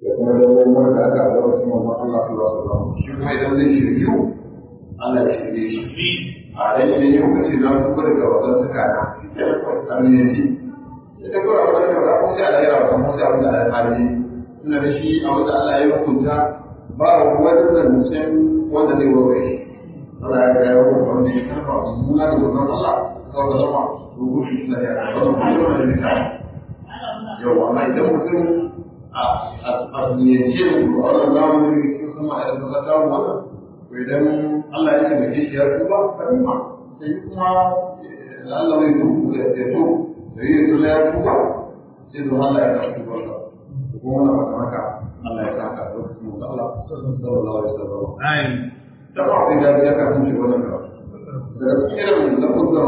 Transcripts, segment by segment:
da kuma dabbobin da aka a lokacin mamman Allah sallallahu alaihi wasallam shi kuma idan zai shiryu Allah ya shirye shi a dan idan yau kace na tuba daga wannan suka na har ne ji ita ko a wannan da ko sai Allah ya rawa kuma sai Allah ya hali ina da shi a wanda Allah ya hukunta ba wani zancen wanda zai wuce shi Allah ya ga yau wanda ya karba muna da wannan Allah saboda zama rubutu shi da ya wannan kuma da ne yau amma idan mutum a niyyace da a wannan zamani da cikin sama a yadda ta mu wannan to idan Allah ya taimake shi ya tuba kan ma sai kuma Allah zai tuba ya to da yi tuba ya tuba sai da Allah ya ta tuba ka kuma wannan ba haka Allah ya sa haka lokacin da Allah sallallahu alaihi wasallam ayin da ba sai da ya ka tunce wannan ka daga cikin irin lafuzan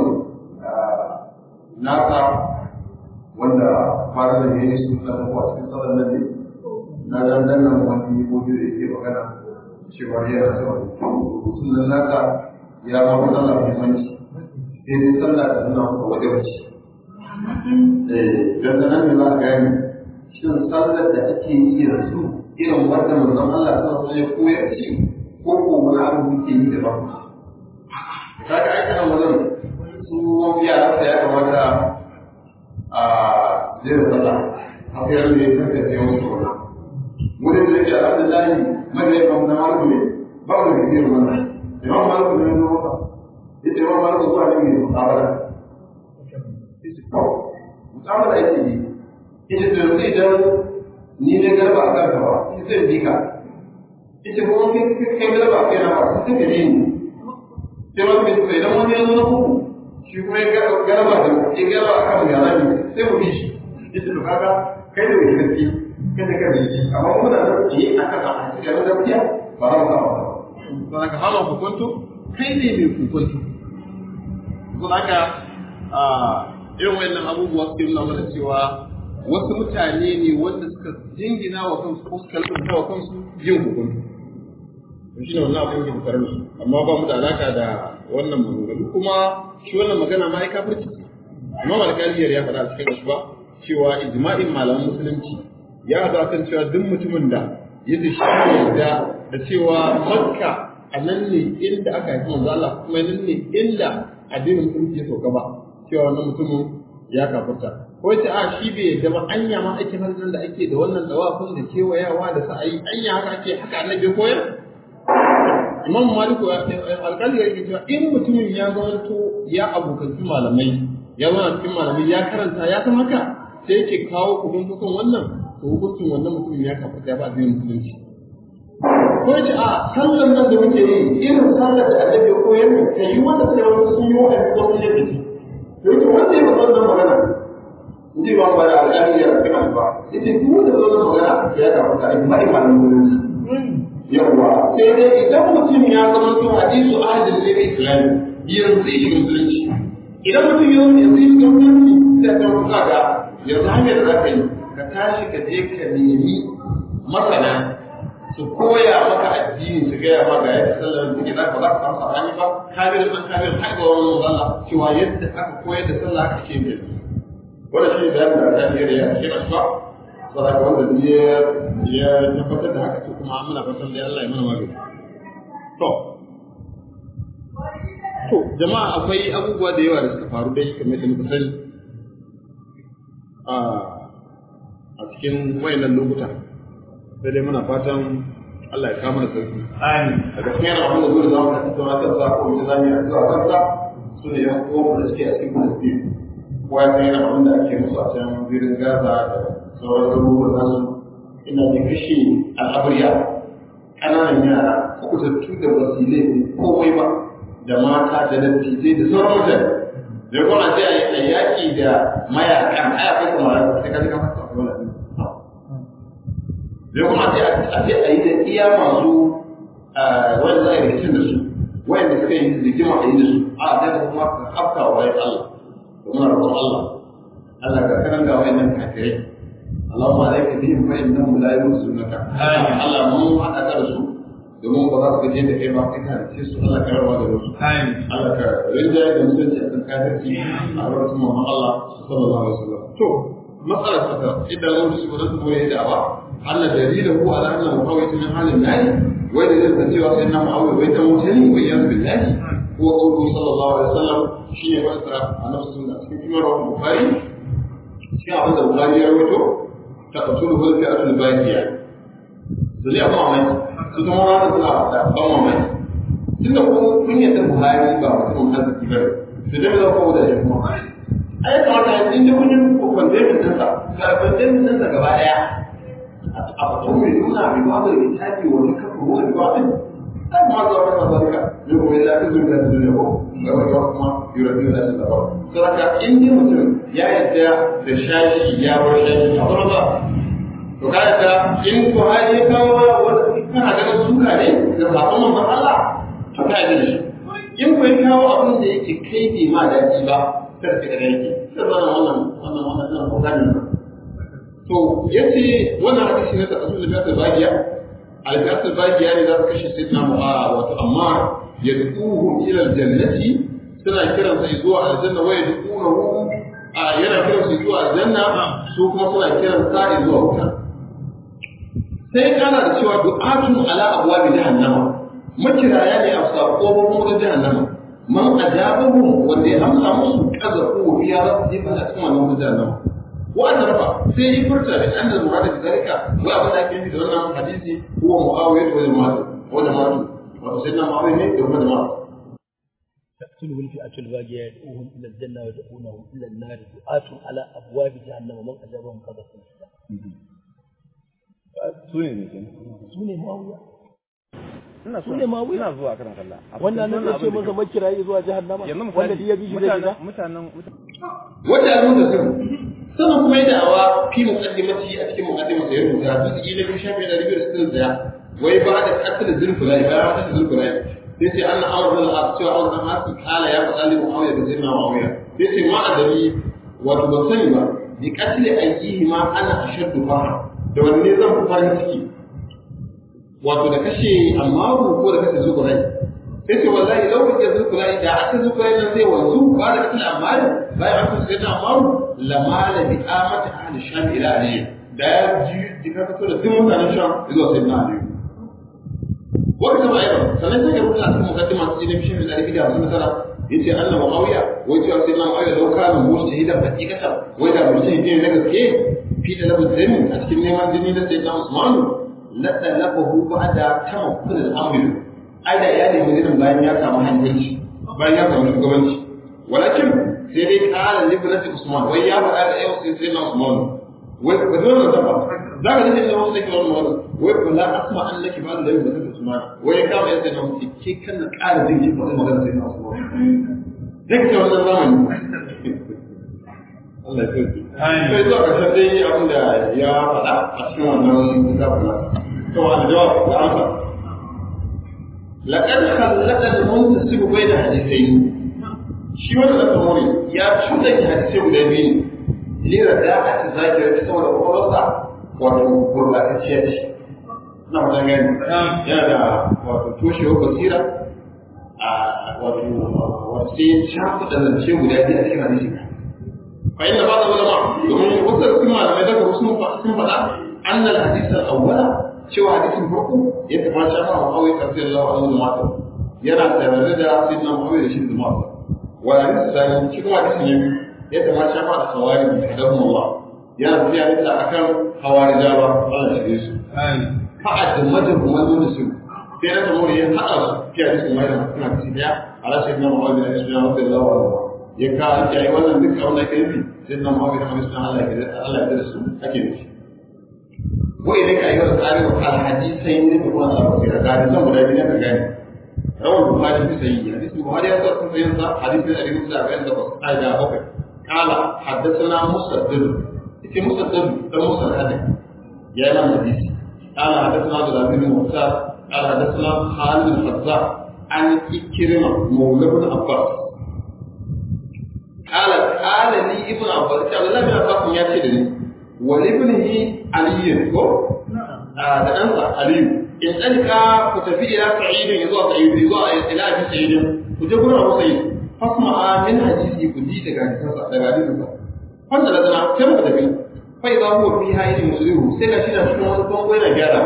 nasa wanda fara da yayi su da kuma cikin sallar nan ne na dan dan nan wani gobe da yake magana cewa ya rasa rubutun nan nasa ya ba mu sallah muhimmanci sai dai sallah da nuna ku wajen wuce eh dan nan ne za ka gani shin sallar da ake yi yanzu irin wanda manzon Allah sallallahu alaihi wasallam ya koyar shi ko ko wani abu muke yi da ba kaga ai kana wajen su yara ya kamata a zai sallah a sayar da ya tafiya wasu wani wurin da yake alhamdulillah mai ya na maliku ne ba mu da zai wannan imam maliku ne zo maka yace imam maliku zuwa ne mai mutabara yace to mutabara yake yi yace to yanzu idan ni ne garba a kanka ba yace sai bi ka yace ko kai kai garba a kai na ba sai ka yi ni sai wani mai tsaye idan wani ya zo na kuku shi kuma ya garba da ya garba a kan yana ne sai mu bi shi yace to kaga kai da mai gaske kai da kai amma mu da yi akan a cikin gaskiya ba za mu samu ba to daga halin hukuntu kai ne mai hukuntu to daga a irin wayannan abubuwa suke nuna mana cewa wasu mutane ne wanda suka jingina wa kansu ko suka lura wa kansu yin hukuntu to shine wannan abin da tare da su amma ba mu da alaka da wannan maganganu kuma shi wannan magana ma ai kafirci amma malkaliyar ya faɗa a cikin shi ba cewa ijma'in malaman musulunci ya haɗa kan cewa duk mutumin da ya shi yarda da cewa makka a nan ne inda aka haifi manzo Allah kuma nan ne inda addinin musulunci ya sauka ba cewa wannan mutumin ya kafirta ko yace a shi bai yarda ba anya ma aikin hajjin da ake da wannan dawafin da kewayawa da sa'ayi anya haka ake haka annabi koyar Imam Malik alƙali ya cewa in mutumin ya zamanto ya abokanci malamai ya zama cikin malamai ya karanta ya san haka sai yake kawo hukuncin wannan to hukuncin wannan mutumin ya kafa ya ba addinin musulunci ko yace a sallan nan da muke yi irin sallar da annabi ya koyar mu kai yi wanda sai wani sun yi wa'azi ko sun yi biki to yace wanda ya faɗa wannan magana inji ba ba da alƙali ya rafi kan ba yace duk wanda ya wannan magana ya kafa ta ba imanin musulunci yawwa sai dai idan mutum ya zama to hadisu ahlul islam yanzu shi musulunci idan mutum ya zama yanzu shi musulunci sai ka rubuta ga yanzu hanyar da za ka yi ka tashi ka je ka nemi masana su koya maka addini su gaya maka yadda sallar take za ka za ka samu sabani ba kabir dan kabir har ga wani Allah cewa yadda aka koyar da sallah aka ce mai wannan shi da yadda da ya ya ce ba ba saboda wanda ya ya tabbatar da haka kuma muna fatan da Allah ya mana magana to to jama'a akwai abubuwa da yawa da suka faru dai kamar da muka sani a cikin wayannan lokuta sai dai muna fatan Allah ya kama da sauki. Amin. Daga cikin abin da zuwa zama da tattauna kan sa ko mutum zami a zuwa kansa su ne yan uwan da suke a cikin Palestine. Kowa ya san yana abin da ake musu a can zirin Gaza da sauran garuruwan nasu ina da kashe al'abriya ƙananan yara kukutattu da ba su yi laifin komai ba da mata da dattijai da sauran mutane. da kuma a ce a yaƙi da mayakan aya kai kuma sai ka jika masa wani abin da kuma a ce a ce a yi da iya masu wanda za a yi rikicin da su wanda suka yi rigima a yi da su a da kuma ka afka wa bayan Allah da muna roƙon Allah Allah ka karan ga wayannan kafirai Allahumma alaika bihim fa innahum la yusunaka Allah mun haɗa ka da su domin ba za su gaje da kai ba kai ka ce su Allah ka rawa da wasu Allah ka rinjaye da mutunci a kan kafirci a wurin Muhammad Allah sallallahu alaihi wasallam to matsalar ta idan mun su ba su koyi da ba Allah dalilahu ala anna muawiya min halin nari wai da zai cewa sai na muawiya wai dan mutane wai ya billahi ko qawlu sallallahu alaihi wasallam shine wanda annabi sallallahu alaihi wasallam cikin bukhari cikin abin da bukhari ya rawaito ta qatulu wal fi'atul baqiya zai ba mamaki su kuma ranar suna da ban mamaki tunda ko kun yadda buhari ba mutum arziki ba to dai za ku da shi kuma ai kamata in da kun yi kwandemin ɗinsa ga kwandemin ɗinsa gaba ɗaya a fatan mai nuna mai ba da littafi wani kafa wani ba ɗin ai ma zuwa kan zalika ne kuma ya fi zuwa da duniya ko ga wani kuma yurabi da shi da ba saboda in dai mutum ya yadda da shashi ya bar shashi a wani ba to ka yadda in buhari ya kawo wani kana ganin suka ne da sabon manzon Allah to ka yadda da shi in bai kawo abin da yake kai bai ma daɗi ba kada ka gane yake sai wannan wannan wannan wannan wannan kokarin sa to yace wannan hadisi ne ta asu da ta bagiya al-fi'at bagiya ne za su kashe sayyidina mu'a wato amma yad'uhum ila al-jannati suna kiran sa zuwa aljanna wa yad'unahu yana kiran su zuwa aljanna su kuma suna kiran sa zuwa wuta sai kana da cewa du'atun ala abwabi jahannama makiraya ne a sakobin wutar jahannama man ajabahu wanda ya amsa musu kazafu biya za su jefa a cikin wannan wutar jahannama wa an rafa sai yi furta da annal murada da zalika wa abin da ake nufi da wannan hadisi huwa muawiya wa jama'atu wa jama'atu wato sai na muawiya ne da kuma jama'atu تقتله الفئة الباقية يدعوهم إلى الجنة ويدعونهم إلى النار دعاة على أبواب جهنم ومن أجابهم قذفوا su ne ne kenan سوني معاوية ina Su ne Muawiya? ina zuwa kana kalla wannan nan ya ce masa makirayi zuwa jahannama yanzu wanda misali duk ya bi shi zai shiga mutanen mutanen wanda ya rubuta sirri sannan kuma yi da'awa fi muqaddimati a cikin muqaddimar da ya rubuta duk ila bin shafi da ribiyar sirri da wai ba da katil zulfulai ba ya katil zulfulai sai ce anna amr bin al-as cewa amr bin al-as kala ya faɗa li muawiya da sayyidina muawiya sai ce ma adami wato ban sani ba bi katil ayyihi ma ana ashaddu fara da wanne zan fi farin ciki wato da kashe ammaru ko da kashe zukurai sai ce wallahi lau kake zukurai da aka zukurai nan zai wanzu ba da kashe ammaru bayan an kashe da ammaru lamala bi amata ahli sham ila aliyu da ya ji jika fito da duk mutanen sham zuwa sai na aliyu wani kama yau sannan sai ya rubuta a cikin mukaddima su ne bishin da da hamsin tara yace Allah Muawiya wai cewa sai na Muawiya lau kana mujtahidan hakikatan wai da mujtahidi ne na gaske fi da labu zami a cikin neman jini na sayyidina Usman la talabahu ba'da tamakkul al-amr ai da ya nemi jinin bayan ya samu hanzarci bayan ya samu shugabanci walakin sai dai kala libnati Usman wai ya faɗa da yau sai sayyidina Usman wai ba dole da ba za ka dace da wasu da ke wannan wai ba la asma annaki ba da yau da Usman wai ya kama yadda na mutu ke kan na ƙara jin ki faɗi magana sayyidina Usman duk da wannan zamani Allah ya kai sai zuwa ƙarshen dai abin da ya faɗa a cikin wannan kitabun nasa to a jawab da amsa laqad khallaka al-muntasib bayna hadithayn shi wannan da kamar ya cuta ki hadisai guda biyu ne lira da aka zakira ta saboda kwakwalwarsa wato gurbatacciya ce na wajen gani yana da wato toshewar basira a wato wato sai ya cakuɗa zance guda biyu a cikin hadisi فإن بعض العلماء يقولون وصل كما لم يذكر اسمه فاسم فلا أن الحديث الأول شو حديث فرقه يتبع شافع معاوية رضي الله عنه المعتر يرى تبرد سيدنا معاوية رشيد المعتر والحديث الثاني شو حديث النبي يتبع شافع الخوارج حدهم الله يرى في حديث أكثر خوارج الله شديد فأد مجر ومن دون سوء في نفس الأمور يحقق في حديث ما يتبع حديث على سيدنا معاوية رضي الله عنه ya ka ya yi wannan duk abin da ake nufi sai na mawa da hamisu Allah ya Allah ya da su ake nufi ko idan ka yi wa tsari wa al hadisai ne da kuma Allah basira da hadisan guda biyu ne ka gane rawar bukhari fi sahihi hadisi bukhari ya zo cikin sa hadisi da ibn sa'id da ai da bakwai kala haddathana musaddid ita musaddid da musaddid ya yi mana hadisi kala haddathana da bin musa kala haddathana Khalid al-Fazzah an ikrima mawla ibn Abbas قال قال لي ابن عباس قال الله بن عباس ya ce da ni wa ibnihi ali ko da ɗansa ali in ɗalika ku tafi ila sa'idin ya zuwa sa'id ya zuwa ila abi sa'idin ku je gurin abu sa'id fasma min hadisi ku ji daga hadisansa daga hadisansa wanda da zana sai muka tafi fa idza huwa fi hayyin muslihu sai ga shi na cikin wani bango yana gyara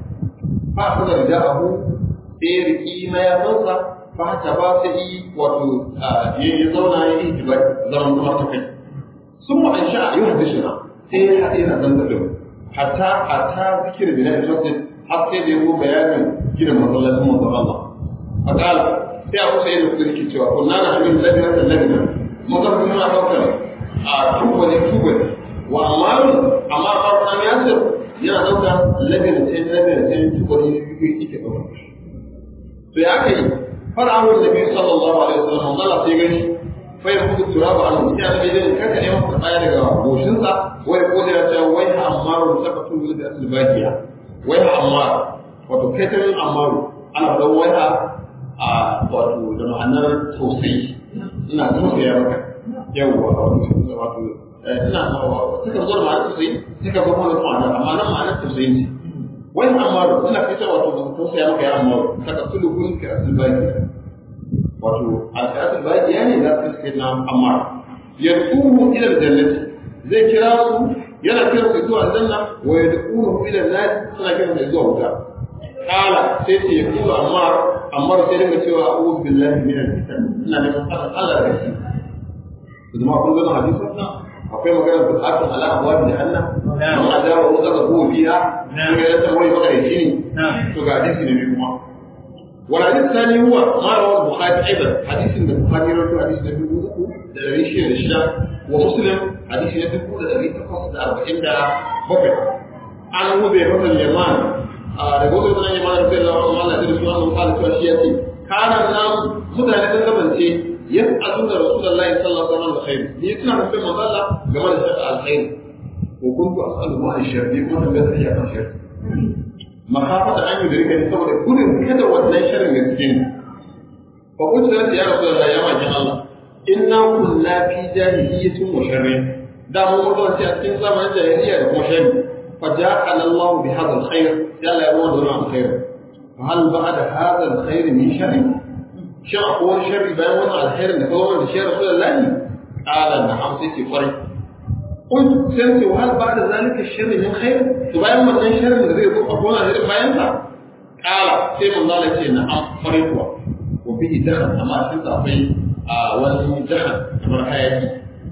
fa akhadha ridaahu sai ya riki mayafansa fa ta ba sai yi wato ya zauna ya yi tibai zaman kuma ta kai sun ma an sha yi hadishina sai ya haɗe na zan da hatta hatta zikir bin al-masjid har sai da yawo bayanin gidan masallacin manzon Allah a kala sai abu sai da kudi ke cewa kunna na amin ladina da ladina mun ga kuma daukar a tubali tubali wa amaru amma farkon yasir yana daukar ladina sai ladina sai tubali yake daukar to ya kai fara'un nabi sallallahu alaihi wasallam Allah sai gani fa yakutu turaba an sai annabi zai kaka ne masa tsaya daga goshinsa wai ko da ya ce wai ha amaru sakatu bil asl bakiya wai ha amaru wato kai ta yin amaru ana da wai ha a wato da ma'anar tausayi ina tausaya maka yawwa wato wato ina suka zo da ma'anar tausayi suka zo kuma da ma'anar amma nan ma'anar tausayi ne wai amaru ina kai ta wato tausaya maka ya amaru saka tulu kun ka asl bakiya wato alƙasar baƙiya ne za su kai na ammar yad'uhu ila aljannati zai kira su yana kira su zuwa aljanna wa yad'uhu ila an-nar suna kira su zuwa wuta kala sai ce ya kula ammar ammar sai dinga cewa a'udhu billahi min al-fitan ina da tsara Allah da shi kuma kun ga hadisi akwai magana da tsakin ala abwa bi jahannam man adaba wa zaka hu fiha ne ya ta wai magana shi ne to ga hadisi ne kuma والحديث الثاني هو ما رواه البخاري ايضا حديث من البخاري رواه حديث النبي بوكو ده ريشي الشام ومسلم حديث النبي بوكو ده ريشي تقص ده 40 ده بكر عن ابو بكر اليمان da gobe da yaman da Allah Allah da Rasulullah sallallahu alaihi wasallam yace kana nan mutane sun gabance yas'alu da Rasulullahi sallallahu alaihi wasallam alkhair ni suna da manzo Allah game da shaka alkhair ko kuntu as'aluhu an sharri ko tambayar ya kan sharri makafata an yi da rika saboda gudun kada wannan shirin ga cikin fa kuntu da ya rasu da ya makin Allah inna kunna fi jahiliyyatin wa sharri da mu mun a cikin zamanin jahiliya da kuma sharri fa ja'ala Allah bi hadha alkhair ya la yawu da alkhair fa hal ba'da hadha alkhair min sharri shin akwai sharri bayan wannan alkhairin da kawai da shi rasulullahi qala na'am sai ce kwarai قلت سنتي وهل بعد ذلك الشر من خير تبين من الشر من ذي يقول أقول هذا بيان قال سيما الله لك نعم فريقوا وفيه دخل أما أسنت في wani jihar kamar hayaki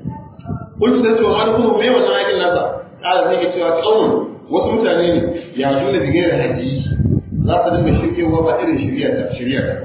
kun da cewa wani kuma mai wannan hayakin nasa ƙara zai ga cewa tsawon wasu mutane ne ya zo da digayar haji za su dinga shirkewa ba irin shirya ta shirya ta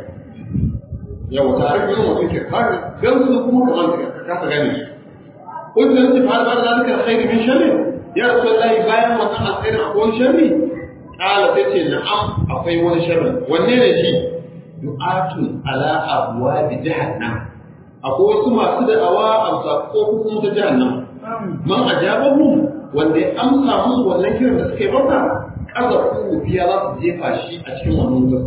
yawa ta harfi yin mutum ke kare gan su kuma kamar ka kasa gane su kun da ce fa ba da zalika alkhairi min sharri ya rasulullahi bayan wannan alkhairi akwai wani sharri kala sai ce na'am akwai wani sharri wanne ne shi du'atun ala abwabi jahannam akwai wasu masu da'awa a ko kuma ta jahannam man ajabahu wanda ya amsa musu wannan kiran da suka yi masa kaza ku biya za su jefa shi a cikin wannan wutar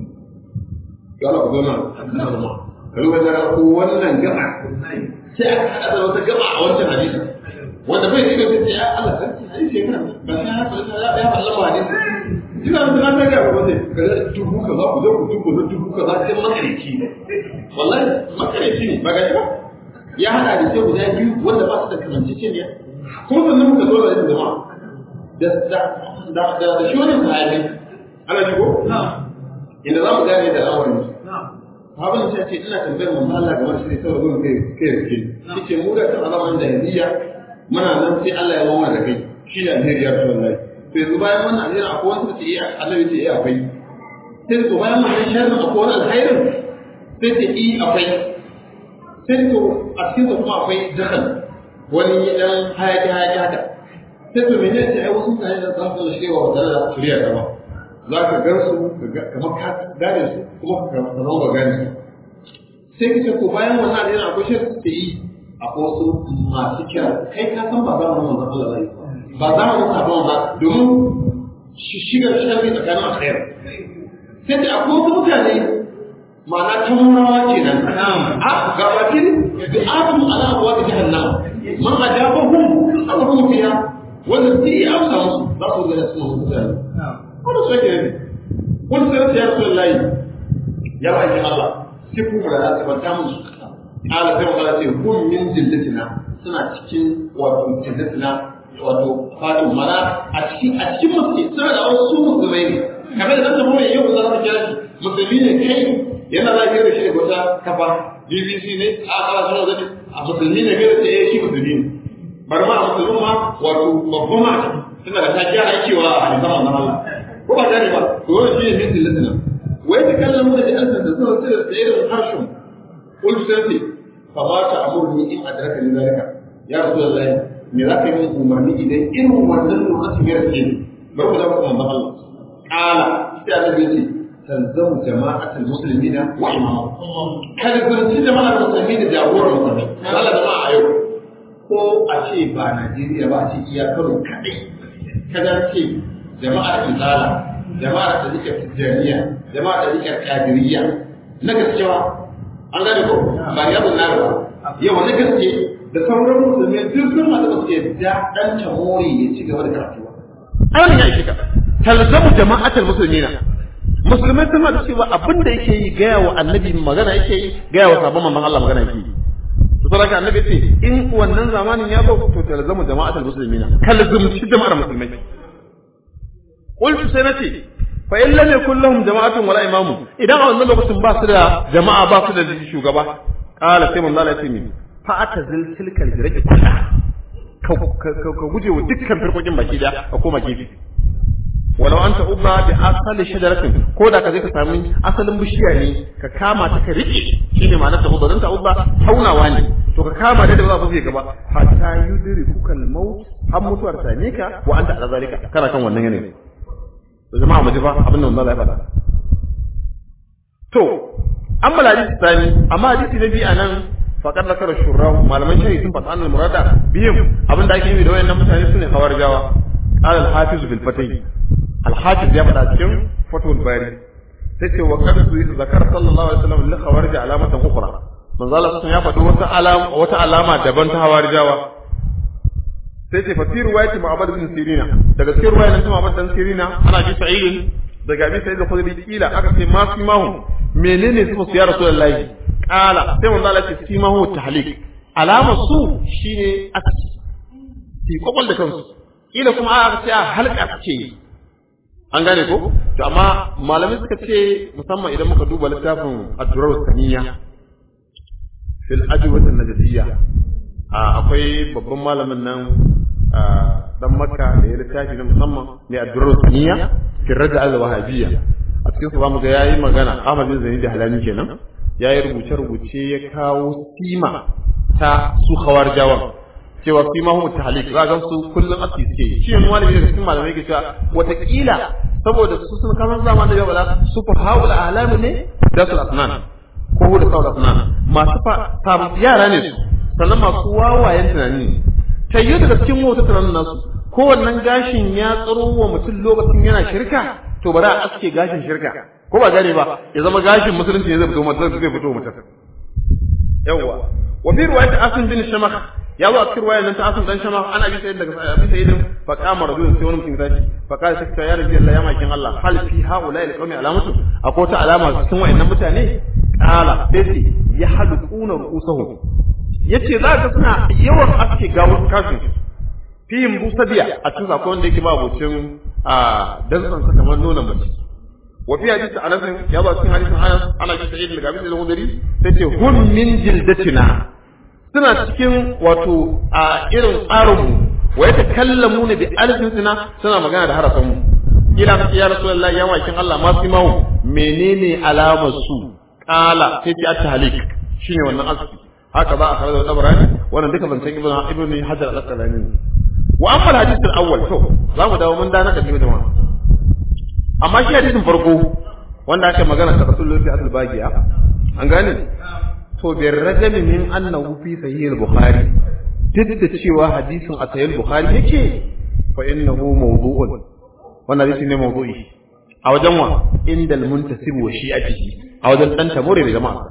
gala ku zama ruwa da ko wannan gaba sai aka haɗa da wata gaba a wancan hadisi wanda bai shiga sai ya Allah sarki hadisi ya kana ba sai haka ya ya Allah hadisi ina da na ta ga wanda kaza dubu kaza ku zo ku dubu na dubu kaza sai makarici wallahi makarici ne ba ga ba ya hada da sai guda biyu wanda ba su da kamanceceniya kuma sannan muka zo da yin jama'a da da da da shi wannan sahabi ana ji ko inda za mu gane da al'amarin Abin da ce ina tambayar manzo Allah game da shi saboda gurin kai kai rike. Yace mu da kan alaman jahiliya muna nan sai Allah ya mawa da kai. Shi ne alheri ya Rasulullahi. To yanzu bayan wannan alheri akwai wanda ce iya Allah ya ce iya akwai. Sai to bayan wannan sharrin akwai wani alherin sai ce i akwai. Sai to a cikin sa kuma akwai jahal wani dan hayaki hayaki haka. Sai to menene ce ai wasu mutane da za su shirya wa tare da shirya gaba. za ka gan su kamar ka gane su kuma ka zama ba gane su sai ka ce ko bayan wannan alheri akwai shi suke yi akwai wasu masu kira kai ka san ba za mu manzon Allah zai ba za mu sabon ba domin shigar sharri tsakanin alkhair sai da akwai wasu mutane ma'ana ta murawa kenan a ga bakin bi'atun ala abwa jahannam man ajabahum abahu fiha wanda zai amsa musu za su ga su mutane wani so ke ne wani sai ya rasu layi ya ba ki Allah sai ku da za ta musu ala sai magana ce kun min jillatina suna cikin wato jillatina wato fatin mana a cikin a cikin musulmi suna da wasu musulmai ne kamar da zan tafi mai yau za ka kira shi musulmi ne kai yana za ka da shi da wata kafa BBC ne a kala suna zane a musulmi ne kai da ce shi musulmi ne bari ma a musulmi ma wato babban ma suna da takiya aikewa a hadisan wannan Allah ko ba gane ba to wannan shi ne min dillatina wai ta kallon mu da alsan da suna tsira da irin harshen qul santi fa ma ta amurni in adraka ni zalika ya rasulullahi me za ka yi min umarni idan irin wannan lokacin ya rike ni bari ku zama kuma Allah kala sai annabi ya ce talzamu jama'atul muslimina wa imamu kada zurci jama'ar musulmi da jagorar musulmi Allah jama'a a yau ko a ce ba Najeriya ba a ce iya Kano kadai kada ce jama'ar Izala jama'ar Tariqar Tijjaniya jama'ar Tariqar Qadiriyya na gaskiya an gane ko ba ya zo na ba yau na gaske da sauran musulmi duk sun ma da suke da dan tamori ya ci gaba da karatu an ya shiga talzamu jama'atul muslimina musulmai sun da cewa abin da yake yi gaya wa annabi magana yake yi gaya wa sabon manzon Allah magana yake yi to saboda annabi ce in wannan zamanin ya zo to talzamu jama'atul muslimina kalzumci jama'ar musulmai qultu sai nace fa in lam yakul lahum jama'atun wala imamu idan a wannan lokacin ba su da jama'a ba su da shugaba qala sai manzo Allah ya ce min fa atazil tilkal jiraki ka ka guje wa dukkan firkokin baki da ka koma gefe walau an ta'ubba bi asali shajaratin ko da ka je ka sami asalin bishiya ne ka kama ta ka rike shine ma'anar ta'ubba dan ta'ubba taunawa ne to ka kama da da ba zai gaba hatta yudri kukal maut har mutuwar ta ne ka wa anta ala zalika kana kan wannan yanayi to jama'a mu ji fa abin da Allah ya faɗa to amma hadisi tsani amma hadisi na biyu anan faqad zakara shurrahu malaman shari'i sun faɗa annal murada bihim abin da ake yi da wayannan mutane sune khawarjawa قال الحافظ في الفتح الحافظ يبدا cikin fatul bari tace wa qad zakar sallallahu alaihi wasallam li khawarij alamatan ukhra manzo Allah sun ya faɗi wata alama wata alama daban ta hawarijawa sai ce fa fi riwayati Muhammad bin Sirina daga cikin riwayar ta Muhammad bin Sirina ana bi sa'id daga bi sa'id al-Khudri kila aka ce ma fi mahu menene su su ya rasulullahi qala sai manzo Allah ce fi mahu tahlik alamar su shine aski fi kokol da kansu kila kuma aka ce halka ce an gane ko to amma malamai suka ce musamman idan muka duba littafin ad-durar saniya fil ajwat an-najdiyya akwai babban malamin nan dan makka da ya littafi na musamman ne ad-durar saniya fil raja al-wahabiyya a cikin su zamu ga yayi magana Ahmad bin Zaid Halani kenan yayi rubuce rubuce ya kawo sima ta su khawarjawan cewa fi ma humu tahlik za ga su kullum aski suke shi ne malami da cikin malamai ke cewa watakila saboda su sun kamar zaman da yau ba su fa haul alam ne da su asnan ko hu da saul asnan masu fa yara ne su sannan masu wawayen tunani ne tayyo daga cikin wata tunanin nasu kowannan gashin ya tsaro wa mutum lokacin yana shirka to bari a aske gashin shirka ko ba gane ba ya zama gashin musulunci ne zai fito mutum zai fito mutum yawwa wa fi riwayat asim bin shamakh ya zo a cikin ruwayar nan ta asun dan shama ana bi sayyid daga abi sayyidin fa qama rajulun sai wani mutum tashi fa qala shakka ya rabbi Allah ya makin Allah hal fi haula al qawmi alamatu akwai ta alama cikin wayannan mutane qala sai ya halquna ru'usahum yace za ka suna yawan aske gawar kafin fi busabiya a cikin akwai wanda yake ba abocin a dantsan sa kamar nuna mace wa fi hadisi anas ya zo cikin hadisin anas ana bi sayyid daga abi sayyid al-khudri sai ce hum min jildatina suna cikin wato a irin tsarinmu wa yata kallamu ne bi alfinsina suna magana da harafanmu kila ka ya rasulullah ya makin Allah ma fi mahu menene alamar su kala sai ce at-tahlik shine wannan aski haka za a kare da tabarani wannan duka ban san ibnu ibnu hajar al-asqalani wa amma al-hadith al-awwal to za mu dawo mun dana da biyu jama'a amma shi hadisin farko wanda aka magana ta rasulullah fi al-bagiya an gane to bai rajami min annahu fi sahih al-bukhari duk da cewa hadisin a sahih al-bukhari yake fa innahu mawdu'un wannan hadisi ne mawdu'i a wajen wa indal muntasib wa shi'atihi a wajen dan tamure da jama'a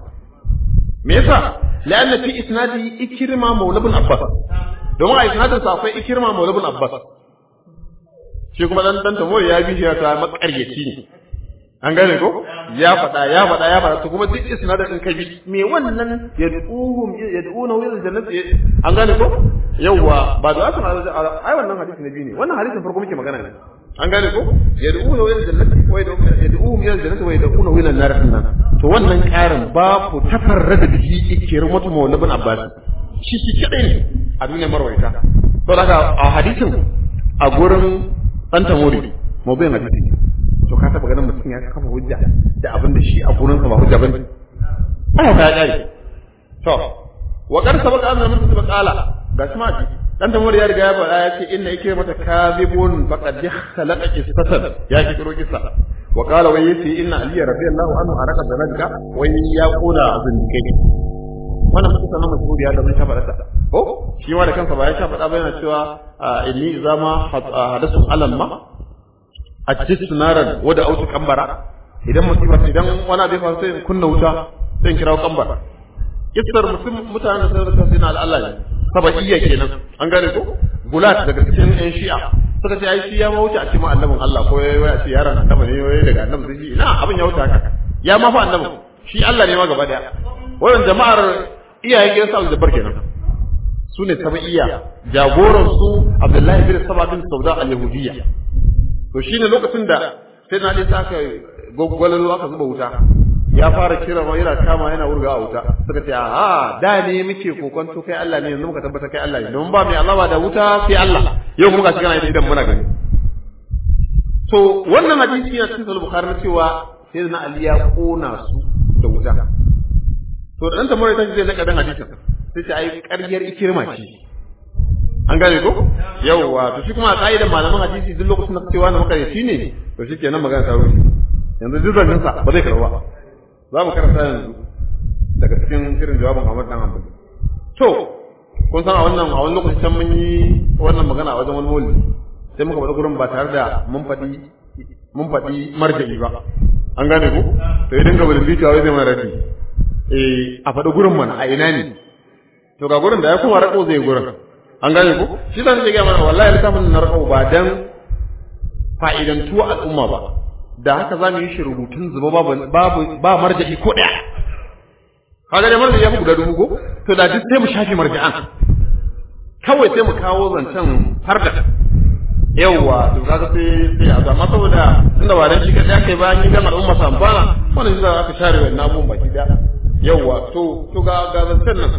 me yasa la'anna fi isnadi ikrima maula ibn abbas domin a isnadin sa akwai ikrima maula ibn abbas shi kuma dan dan tamure ya bi shi ta makaryaci ne an gane ko ya faɗa ya faɗa ya faɗa to kuma duk isnadin din kai me wannan yad'uhum yad'una ila jannati an gane ko yawa ba da asan ai wannan hadisi na biyu ne wannan hadisin farko muke magana ne an gane ko yad'una ila jannati wa yad'uhum ila jannati wa yad'una ila an-nar nan to wannan karin babu tafarrada bihi ikrimatu mawla bin abbas shi shi kadai ne a duniyar marwaita to daga a hadisin a gurin dan tamori mawdu'in hadisi to ka taba ganin mutum ya kafa hujja da abin da shi a gurin sa ba hujja bane ai ka kare to wa qad sabaqa anna min sabaq qala ga shi ma dan da ya riga ya faɗa ya ce inna yake mata kadhibun faqad khalaqa qissatan ya ki kiro kissa wa qala wa yati inna ali radiyallahu anhu araka zanaka wa ya qula zindikai wannan mutum sanan mashhur ya da mun shafa da ko shi ma da kansa ba ya shafa da ba yana cewa inni zama hadasu alamma ajjitu naran wada autu kambara idan musiba idan wani abin faru sai in kunna wuta sai in kirawo kambara kissar mutum mutanen da suka sai na Allah ne sabaiya kenan an gane ko gulat daga cikin yan shi'a suka ce ai shi ya ma wuce a cikin annabin Allah ko yayi a ce yaron annabi ne yayi daga annabi sai shi ina abin ya wuce haka ya ma fa annabi shi Allah ne ma gaba daya wannan jama'ar iyayen gidan sa Abdul kenan su ne sabaiya jagoran su Abdullahi bin Saba bin Sauda al-Yahudiyya to shine lokacin da sai na dai saka gwaggwalalo aka zuba wuta ya fara kira ma yana kama yana wurga a wuta suka ce a da ne muke kokonto kai Allah ne yanzu muka tabbata kai Allah ne don ba mai Allah ba da wuta sai Allah yau kuma ga shi kana idan muna gani to wannan hadisi yana cikin sahih bukhari na cewa sai na Ali ya kona su da wuta to dan ta mura ta ce zai kadan hadisin sai ce ai ƙaryar ikirma ce an gane ko yawwa to shi kuma a ka'idan malaman hadisi duk lokacin da cewa na makareci ne to shi kenan magana ta rushe yanzu duk zancen sa ba zai karba za mu karanta yanzu daga cikin irin jawabin Ahmad dan Hanbali to kun san a wannan a wani lokacin can mun yi wannan magana a wajen wani maulidi sai muka faɗi gurin ba tare da mun faɗi mun faɗi marja'i ba an gane ko to idan ga bulin bitawa zai mana raddi eh a faɗi gurin mana a ina ne to ga gurin da ya kuma rako zai gurin an gane ko shi zan ce ga mana wallahi littafin na rako ba dan fa'idantuwa al'umma ba da haka za mu yi shi rubutun zuba babu babu ba marja'i ko ɗaya kaga da marja'i ya fi guda dubu ko to da duk sai mu shafi marja'an kawai sai mu kawo zancen har da yawwa to kaga sai sai a zama saboda tunda ba dan shi kadai aka yi bayan yi dan al'umma su amfana wannan shi za aka share wannan abubuwan baki daya yawwa to to ga ga zancen nan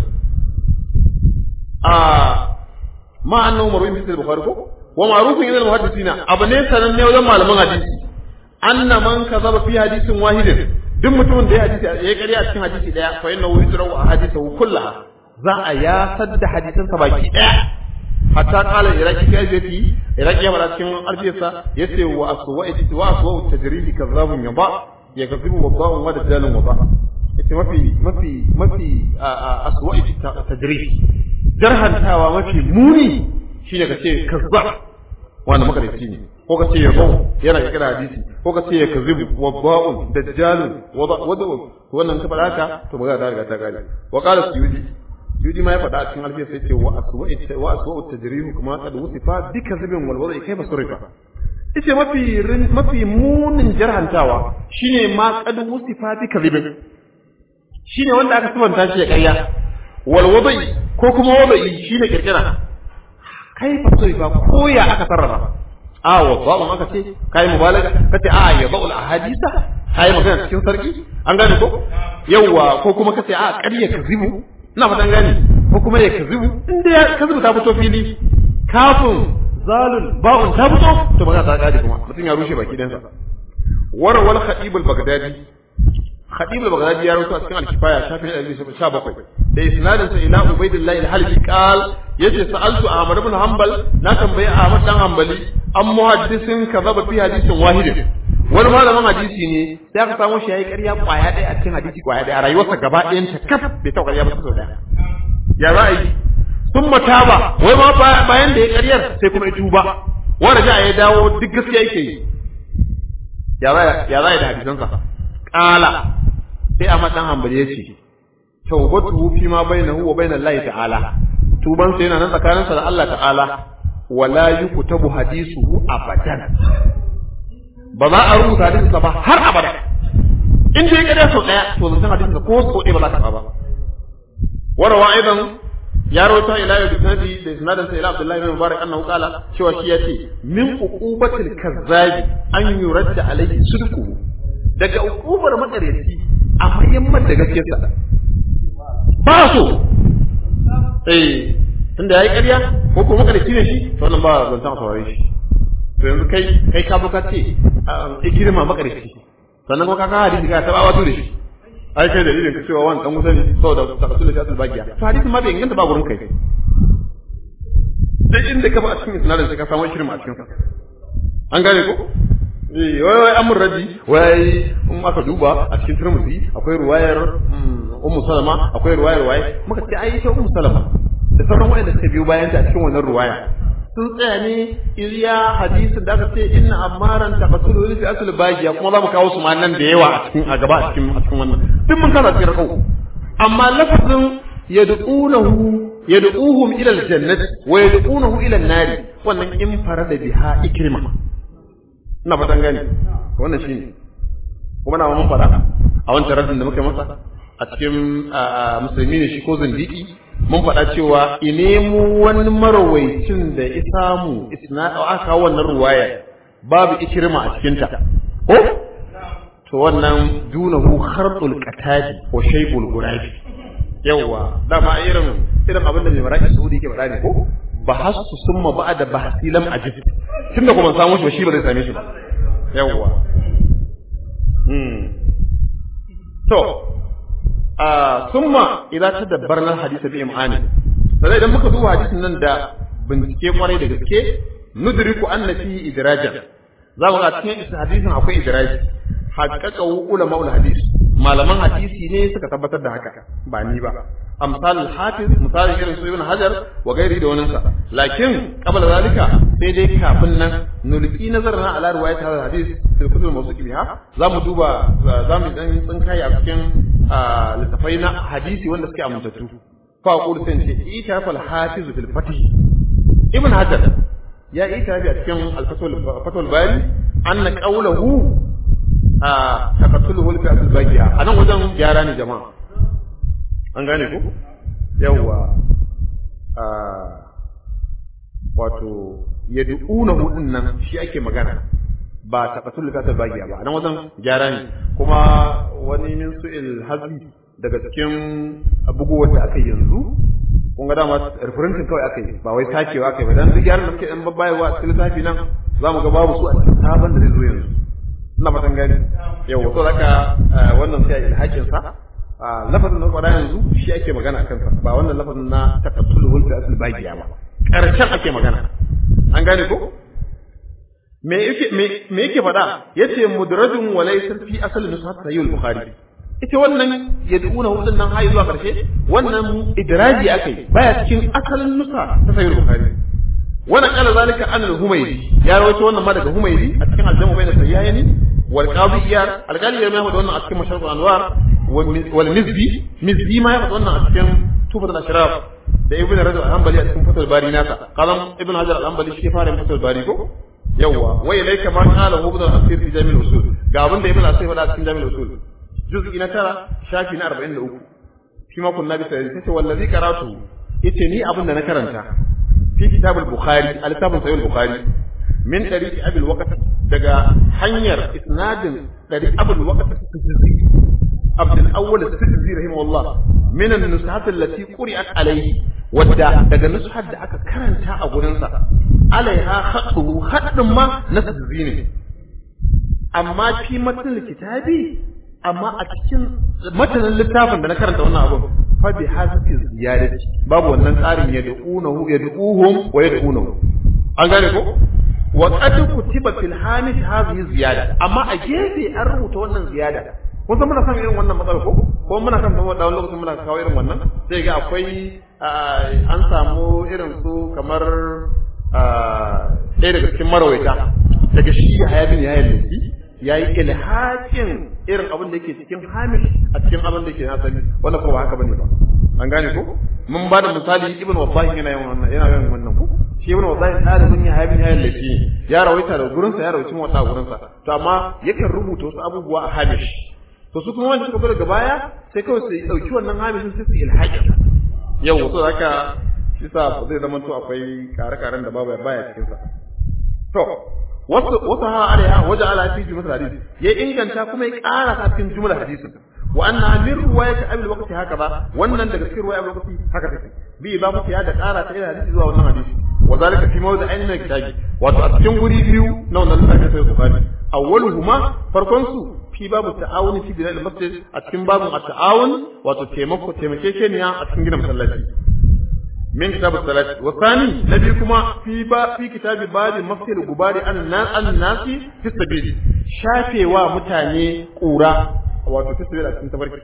a ma annahu marwi fi bukhari ko wa ma'rufun ila al-muhaddisina abu ne sananne wajen malaman hadisi anna man kazaba fi hadisin wahidin duk mutumin da ya hadisi ya ƙarya a cikin hadisi daya fa innahu yusrahu ahadithu kullaha za a ya sadda hadisan sa baki daya hatta qala iraki fi ajati iraki ya fara cikin alfiyarsa yace wa aswa wa aswa tajridi kazzabun yaba ya kazibu wadda'un wa dajalun wada yace mafi mafi mafi aswa tajridi jarhantawa mafi muni shine kace kazzab wanda makarici ne ko ka ce ya bau yana kira hadisi ko ka ce ya kazib wa ba'un dajjalun wa wada wannan ka faɗa haka to magana ta riga ta gane wa qala suyudi suyudi ma ya faɗa a cikin alfiya sai ce wa aswa'i wa aswa'u tajrihu kuma qad wusifa bi kazibin wal wada'i kayfa surifa ita mafi mafi munin jarhantawa shine ma qad wusifa bi kazibin shine wanda aka sabanta shi ya ƙarya wal wada'i ko kuma wada'i shine kirkira kai fa so ba ko ya aka sarrafa a wa ba'un aka ce kai mubalaga kace a ya ba'ul ahadisa kai magana cikin sarki an gane ko yawa ko kuma kace a ƙarya kazibu ina fatan gane ko kuma ya kazibu inda ya kazibu ta fito fili kafin zalul ba'un ta fito to magana ta kare kuma mutum ya rushe baki dansa war wal khatib al baghdadi khatib al baghdadi ya rawaito a cikin al-kifaya shafin 17 da isnadin sa ila ubaidillah al-halbi qal yace sa'altu ahmad ibn hanbal na tambayi ahmad dan hanbali an muhaddisin kazaba fi hadisin wahid wani malamin hadisi ne sai aka samu shi yayi ƙarya kwaya ɗaya a cikin hadisi kwaya ɗaya a rayuwarsa gaba ɗayan ta kaf bai taɓa ƙarya ba sau ɗaya ya za a yi sun mataba wai ma bayan da ya ƙaryar sai kuma ya tuba wanda ja ya dawo duk gaskiya yake yi ya za ya da hadisansa ƙala sai a matsan hambali ya ce tawbatu fi ma bainahu wa bainal lahi ta'ala tuban sa yana nan tsakaninsa da Allah ta'ala wala yuktabu hadisuhu abadan ba za a rubuta hadisinsa ba har abada in dai ƙarya sau ɗaya to zancen hadisinsa ko sau ɗaya ba za ka ba warawa aidan ya rawaita ila yau bisnadi da isnadin sa ila abdullahi bin mubarak annahu qala cewa shi yace min uqubatil kazzabi an yuradda alayhi sidqu daga uqubar makareci a mayyamman da gaskiyarsa ba so eh tunda yayi ƙarya ko ko makareci ne shi to wannan ba zan san saurare shi to yanzu kai kai ka buka ce a girma makareci sannan kuma ka ka hadisi ka taba wato da shi ai kai dalilin ka cewa wani dan wuta ne saboda takasul da asul bagiya to hadisin ma bai inganta ba gurin kai sai inda ka ba a cikin isnadin sai ka samu shirin a cikin sa an gane ko eh wai wai amur raji wai in aka duba a cikin turmuzi akwai ruwayar ummu salama akwai ruwayar waye muka ce ai ita ummu salama da sauran wayanda suka biyo bayan ta a cikin wannan ruwaya sun tsaya ne iriya hadisin da aka ce inna ammaran taqasulu li fi asl bagiya kuma za mu kawo su ma nan da yawa a cikin a gaba a cikin a cikin wannan duk mun kana cikin rakau amma lafazin yad'unahu yad'uhum ila aljannati wa yad'unahu ila an-nar wannan in farada biha ikrima ina fatan gani wannan shine kuma na mun fara a wancan radin da muka masa a cikin musulmi ne shi ko zindiki mun faɗa cewa inemu wani marawaicin da ya samu isna aka wannan ruwaya babu ikirma a cikinta ko to wannan dunahu kharqul qatadi ko shaybul gurabi yawa dama irin irin abin da mai maraki saudi ke faɗa ne ko bahasu summa ba'da bahasi lam ajid tunda kuma samu shi ba shi ba zai same shi ba yawa hmm to summa idan ta dabbarna hadisa bi imani sai idan muka duba hadisin nan da bincike kwarai da gaske nudriku anna fi idrajan za mu ga cikin hadisin akwai idraji haqqaqa ulama ul hadis malaman hadisi ne suka tabbatar da haka ba ni ba amsal hafiz misali irin su ibn hajar wa gairi da wannan sa lakin qabla zalika sai dai kafin nan nulqi nazarna ala riwayat hadha hadis fil kutub mawsuq biha za mu duba za mu dan tsinkai a cikin littafai na hadisi wanda suke amintattu fa aqulu sai ce ita fal hafiz fil fatih ibn hajar ya ita bi a cikin al-fatul fatul bari anna qawluhu a taqattuluhu fi asl baqiya anan wajen gyara ne jama'a an gane ku yawwa a wato yad'unahu din nan shi ake magana ba taqattuluhu fi asl baqiya ba anan wajen gyara ne kuma wani min su'il hazbi daga cikin buguwar da aka yanzu kun ga dama referencing kawai aka yi ba wai takewa aka yi ba dan duk yaran da suke dan babbayewa a cikin littafi nan za mu ga babu su a cikin sabon da zai zo yanzu ina fatan gani yau to zaka wannan sai ilhakin sa lafazin na kwada yanzu shi ake magana akan sa ba wannan lafazin na taqattulu wal asl bagiya ba karshen ake magana an gane ko me yake me yake faɗa yace mudrajun wa laysa fi asl nushat sahih al-bukhari ita wannan yad'una hudun nan hayi zuwa karshe wannan idraji akai baya cikin asalin nusa ta sahih al-bukhari wannan kala zalika an al-humaydi ya rawaito wannan ma daga humaydi a cikin al-jamu bayna sayyani wal qadi iyar al-qali ya mai wannan a cikin masharq al-anwar wal mizzi mizzi ma ya faɗa wannan a cikin tufat al-ashraf da ibn rajab al-hanbali a cikin fatul bari nasa qalam ibn hajar al-hanbali shi fara fatul bari ko yawwa wai laika ma qala hu bidal asir fi jami' al-usul ga abin da ibn asir faɗa a cikin jami' al-usul juz'i na tara shafi na 43 shi ma kunna bi sai ce wallazi qaratu yace ni abin da na karanta fi kitab al-bukhari al-kitab sahih al-bukhari min tariqi abi al-waqt daga hanyar isnadin dari abu al-waqt as-sijzi abd al-awwal as-sijzi rahimahullah min an-nusahat allati quri'at alayhi wadda daga nushat da aka karanta a gurin sa alaiha khaddu haddin ma na sijzi ne amma fi matan kitabi amma a cikin matanin littafin da na karanta wannan abun fa bi hasbi ziyadati babu wannan tsarin ya da'unahu ya da'uhum wa ya da'unahu an gane ko wa qad kutiba fil hamish hadhihi ziyada amma a gefe an rubuta wannan ziyada kun san muna san irin wannan matsala ko ko muna san kuma da lokacin muna kawo irin wannan sai ga akwai an samu irin su kamar ɗaya daga cikin marawaita daga shi ya hayabin ya yi ya yi ilhakin irin abin da yake cikin hamish a cikin abin da yake na sani wannan kuma ba haka bane ba an gane ko mun ba da misali ibn wabbah yana yin wannan yana yin wannan ko shi ibn Wadai ɗalibin ya haibin ya lafi ya rawaita da gurinsa ya rawaita wata gurinsa to amma yakan rubuta wasu abubuwa a hamish to su kuma wanda suka zo daga baya sai kawai su dauki wannan hamishin sai su ilhaƙi yau so haka shi sa zai zama to akwai kare-karen da babu baya cikin sa to wasu wasu ha alaiha waje ala fi jumlar hadisi ya inganta kuma ya ƙara sa cikin jumlar hadisin wa anna min riwayat abul waqti haka ba wannan daga cikin riwayat abul waqti haka take bi ba mu ya da ƙara ta ila hadisi zuwa wannan hadisi wa zalika fi mawdi ainin min kitabi wato a cikin guri biyu na wannan littafin sai bukhari awwaluhuma farkon su fi babu ta'awuni fi bina'il masjid a cikin babun at-ta'awun wato taimako taimakekeniya a cikin gina masallaci min kitab as-salat wa thani nabi kuma fi ba fi kitab babi masjid gubari an nas an nasi fi sabil shafewa mutane kura wato fi sabil a cikin tabarki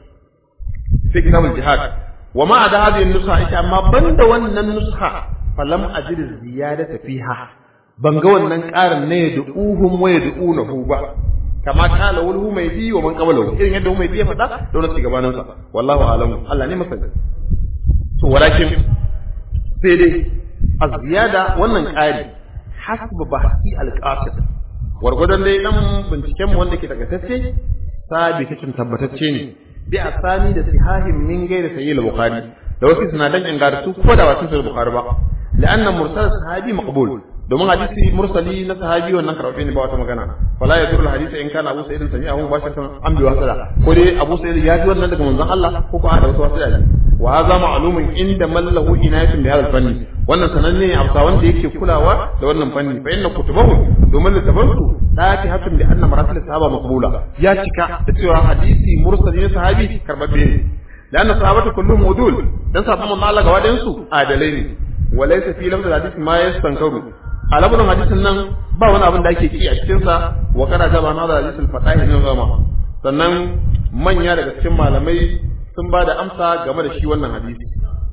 fi kitab al-jihad wa ma da hadhihi an-nusha ita amma banda wannan nusha falam ajid ziyadata fiha ban ga wannan ƙarin ne da uhum wa yad'unahu ba kama kala wal humaydi wa man qablahu irin yadda humaydi ya faɗa da wannan ci gabanin sa wallahu alamu Allah ne masani to walakin sai dai az-ziyada wannan ƙari hasba bahsi al-qasid wargwadon dai dan binciken mu wanda ke daga tace sabi kacin tabbatacce ne bi asani da sihahin min gairi sayyid al-bukhari da wasu sinadan ingartu ko da wasu sayyid al-bukhari ba la'anna mursal sahabi maqbul domin hadisi mursali na sahabi wannan karɓe ne ba wata magana wala ya turul hadisi in kana Abu Sa'id sami'ahu mubashiratan an bi wasala ko dai Abu Sa'id ya ji wannan daga manzon Allah ko ko da wasu wasila ne wa hadha ma'lumun inda mallahu inayatun bi hadha fanni wannan sananne ne amsa wanda yake kulawa da wannan fanni fa inna kutubahu domin littafansu daki hatun bi anna maratil sahaba maqbula ya cika da cewa hadisi mursali na sahabi karbabbe ne لأن الصحابة كلهم عدول dan sabon manzo Allah gaba ɗayan su adalai ne walaysa fi lafzul hadith ma yastankaru a labarin hadisin nan ba wani abin da ake ki a cikinsa wa kana gaba na da hadisul fatahi ne zama sannan manya daga cikin malamai sun ba da amsa game da shi wannan hadisi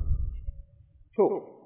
to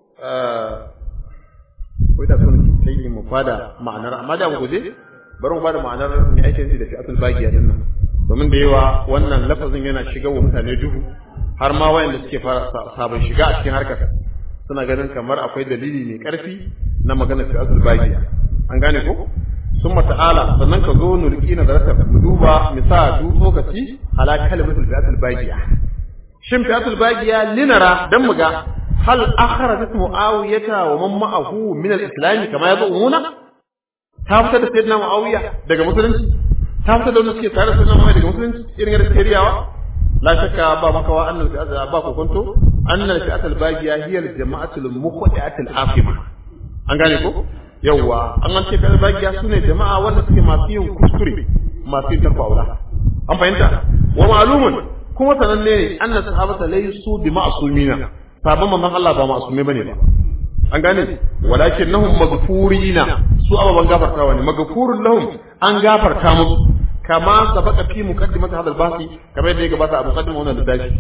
ko da sun sai mu fada ma'anar amma da mu guje bari mu bada ma'anar mai aikin da fi asul bagiya din nan domin da yawa wannan lafazin yana shiga wa mutane duhu har ma wayanda suke fara sabon shiga a cikin harkar suna ganin kamar akwai dalili mai karfi na magana fi asul bagiya an gane ko sun ta'ala sannan ka zo nulki na zarata mu duba misa du tsokaci ala kalmatul fi asul bagiya shin fi asul bagiya linara dan muga hal akhrajat muawiyata wa man ma'ahu min al-islam kama yazumuna ta fita da sayyidina muawiya daga musulunci ta fita da wanda suke tare da sayyidina muawiya daga musulunci irin yadda suke riyawa la shakka ba makawa annal fi asul ba ko kunto annal fi asul bagiya hiya al-jama'atul muqaddatul afima an gane ko yawwa an an ce fi bagiya sune jama'a wanda suke masu yin kuskure masu yin tarfa aula an fahimta wa ma'lumun kuma sananne ne annas sahabata laysu bi ma'sumina sabon manzon Allah ba ma'sume bane ba an gane walakinnahum maghfurina su ababan gafartawa ne maghfurun lahum an gafarta musu kama sabaka fi muqaddimati hadal basi kamar yadda ya gabata a muqaddimar wannan da dashi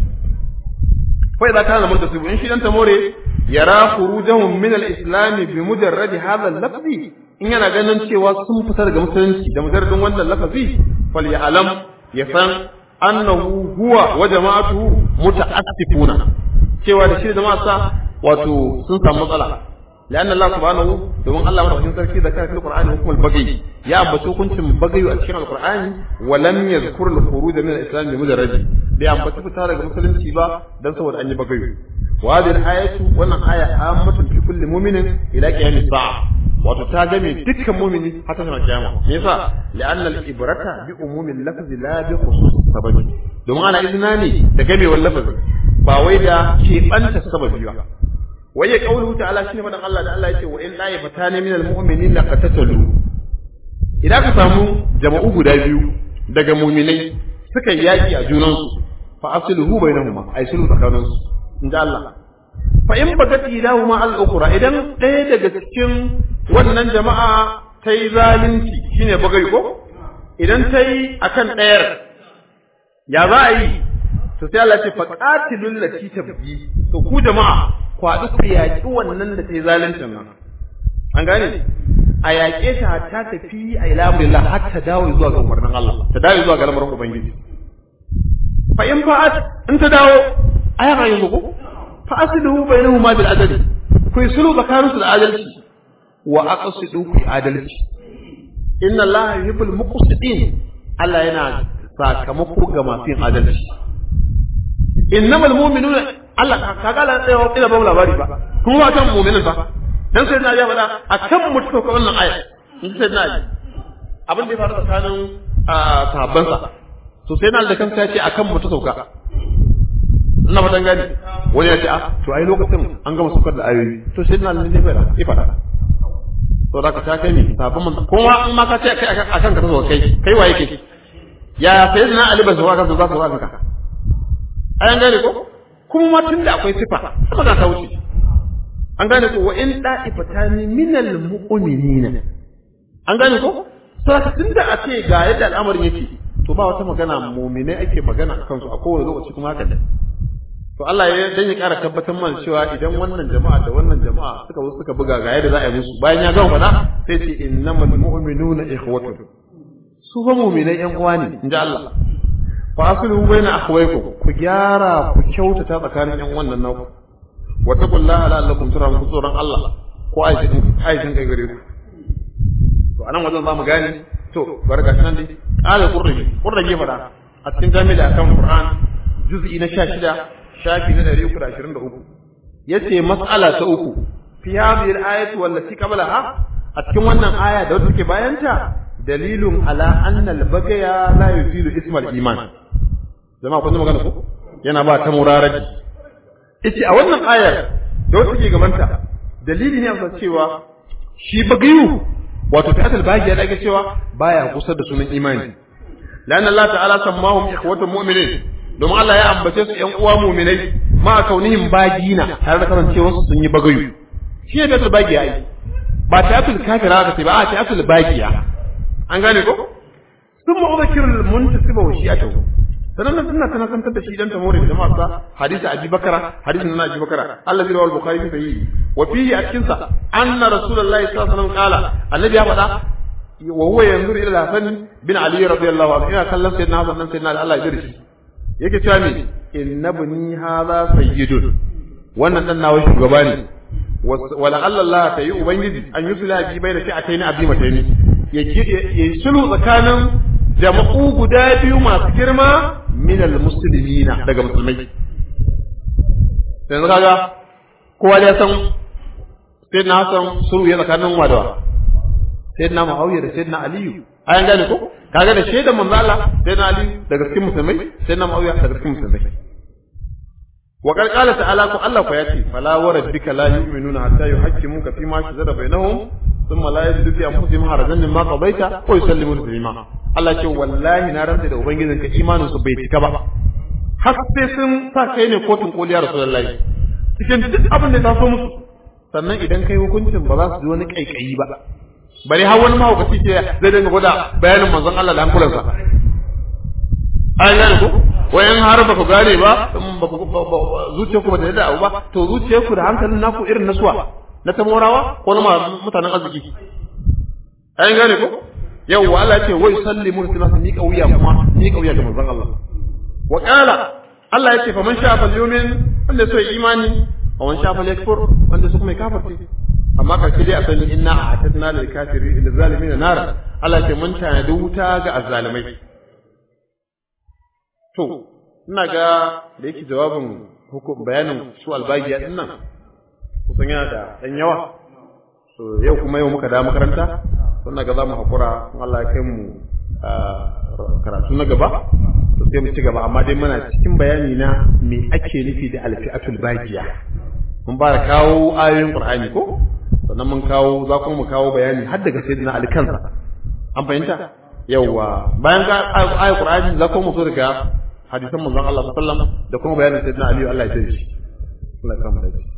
fa idza kana murtasibu in shi dan tamore yara khurujahum min al-islam bi mujarrad hadha al-lafzi in yana ganin cewa sun fita daga musulunci da mujarradin wannan lafazi fal ya'lam ya san annahu huwa wa jama'atuhu muta'assifuna cewa da shi da jama'a sa wato sun samu matsala لأن الله سبحانه domin Allah madaukakin sarki da kai Al-Qur'ani hukumul bagi ya ambaci hukuncin bagayu a cikin Al-Qur'ani wa lam yadhkur al-khuruj min al-islam bi mujarrad bai ambaci fita daga musulunci ba dan saboda an yi bagayu wa hadhihi al-ayatu wannan aya ammatun fi kulli mu'minin ila qiyamis sa'a wato ta game dukkan mu'mini har ta kiyama me yasa la'anna al-ibrata bi umumil lafzi la bi khusus sababi domin ana izina ne da gamewar lafazi ba wai da keɓanta sababi ba waye kauluhu ta'ala shine fadan Allah da Allah yake wa in la yafatani min almu'minin la qatatalu idan ka samu jama'u guda biyu daga mu'minai suka yaki a junan su fa asluhu bainahuma ay sulhu tsakanin su inda Allah fa in bagat ilahuma al ukhra idan ɗaya daga cikin wannan jama'a ta yi zalunci shine bagai ko idan ta yi akan ɗayar ya za a yi to sai Allah ce fa qatilul lati tabghi to ku jama'a ku haɗu ku yaƙi wannan da ta yi zaluncin nan an gane a yaƙe ta ta tafi a ila amrillah har ta dawo zuwa ga umarnin Allah ta dawo zuwa ga lamarin ubangiji fa in fa'at in ta dawo aya ga yanzu ko fa asluhu bainahuma bil adli ku yi sulhu tsakaninsu da adalci wa aqsidu fi adalci inna allaha yuhibbul muqsitin Allah yana sakamako ga masu yin adalci innamal mu'minuna Allah ka ga Allah tsayawa ina ba mu labari ba kuma ba kan mu'minin ba dan sai na ya faɗa akan mutu ko wannan aya in sai na ji abin da ya faru tsakanin sahabban sa to sai na da kansa ya ce akan mutu sauka ina fatan gani wani ya ce a to ai lokacin an gama saukar da ayoyi to sai na ne faɗa ya faɗa to da ka ta kai ni sahabban man kuma in ma ka ce kai akan ka sauka kai kai waye kai ya sai na Ali ba su waka su za su waka ka an gane ko kuma ma tunda akwai sifa sama za ta wuce an gane ko wa in da'ifatani minal mu'minina an gane ko sai tunda a ce ga yadda al'amarin yake to ba wata magana mu'minai ake magana akan su a kowane lokaci kuma haka ne to Allah ya dan ya ƙara tabbatar mana cewa idan wannan jama'a da wannan jama'a suka zo suka buga ga yadda za a yi musu bayan ya gama faɗa sai ce innamal mu'minuna ikhwatun su fa mu'minai yan uwa ne inji Allah fa aslu baina akhwaykum ku gyara ku kyautata tsakanin yan wannan naku wa taqullaha la'allakum turhamun ku tsoron Allah ko aishin aishin kai gare ku to anan wajen zamu gane to barka nan dai qala qurrabi qurrabi fada a cikin jami'a akan Qur'an juz'i na 16 shafi na 323 yace mas'ala ta uku fi hadhihi al-ayati wallati qablaha a cikin wannan aya da wata take bayanta dalilun ala anna al-bagaya la yuzilu isma al-iman jama'a kun magana ko yana ba ta muraraji yace a wannan ayar da wata take gabanta dalili ne a cewa shi bagayu wato ta'atul bagiya da ake cewa baya kusa da sunan imani lan Allah ta'ala sammahum ikhwatul mu'minin domin Allah ya ambace su ƴan uwa mu'minai ma kaunihim bagina tare da kasancewar su sun yi bagayu shi ne ta'atul bagiya ai ba ta'atul kafira ka ce ba a ta'atul bagiya an gane ko sun ma'udakirul muntasiba wa shi'atuhu sanan nan suna tana kantar da shi dan tamore da jama'a hadisi abi bakara hadisi na abi bakara Allah zai rawal bukhari fi sahihi wa fihi a cikin sa anna rasulullahi sallallahu alaihi wasallam qala annabi ya faɗa wa huwa yanzuru ila hasan bin ali radiyallahu anhu ina kallon sayyidina hasan dan sayyidina Allah ya dirshi yake cewa me innabni hadha sayyidun wannan dan nawa shugaba ne wala Allah ta yi ubangiji an yusula bi bai da shi'ataini abi mataini ya sulhu tsakanin jama'u guda biyu masu girma minal muslimina daga musulmai yanzu kaga kowa ya san sai na san sulhu ya tsakanin wa da wa sai na muawiya da sai na aliyu ayan gane ko kaga da shaidan manzo Allah sai na aliyu daga cikin musulmai sai na muawiya daga cikin musulmai wa qad qala ta'ala ko Allah ko yace fala wa rabbika la yu'minuna hatta yuhaqqimuka fi ma shajara bainahum thumma la yajidu fi anfusihim harajan mimma qadaita wa yusallimu taslima Allah ce wallahi na rantsa da ubangijinka imanin su bai cika ba har sai sun sa kai ne kotun koliya rasulullahi cikin duk abin da ta so musu sannan idan kai hukuncin ba za su ji wani kaikayi ba bari har wani mahaukaci ce zai dinga gwada bayanin manzon Allah da hankulansa an gane ko wayan har ba ku gane ba zuciyarku ba ta yadda abu ba to zuciyarku da hankalin naku irin na suwa na tamorawa ko na mutanen arziki an gane ko yawwa Allah ya ce wai sallimu suna su miƙa wuya kuma miƙa wuya ga manzon Allah wa qala Allah ya ce fa man sha fal yumin wanda so imani wa man sha fal yakfur wanda su kuma kafirce amma karshe dai a sani inna a'tadna lil kafirin lil zalimin nara Allah ya ce mun tanadi wuta ga azzalimai to ina ga da yake jawabin hukum bayanin su albagiya din nan kusan yana da dan yawa to yau kuma yau muka da makaranta sun ga za mu haƙura Allah ya kai mu karatu na gaba to sai mu ci gaba amma dai muna cikin bayani na me ake nufi da alfi'atul bagiya mun ba da kawo ayoyin qur'ani ko sannan mun kawo za kuma mu kawo bayani har daga sayyidina ali kansa an fahimta yawwa bayan ga ayoyin qur'ani za kuma mu so daga hadisan manzon Allah sallallahu alaihi wasallam da kuma bayanin sayyidina ali Allah ya tsare shi Allah ya kama da shi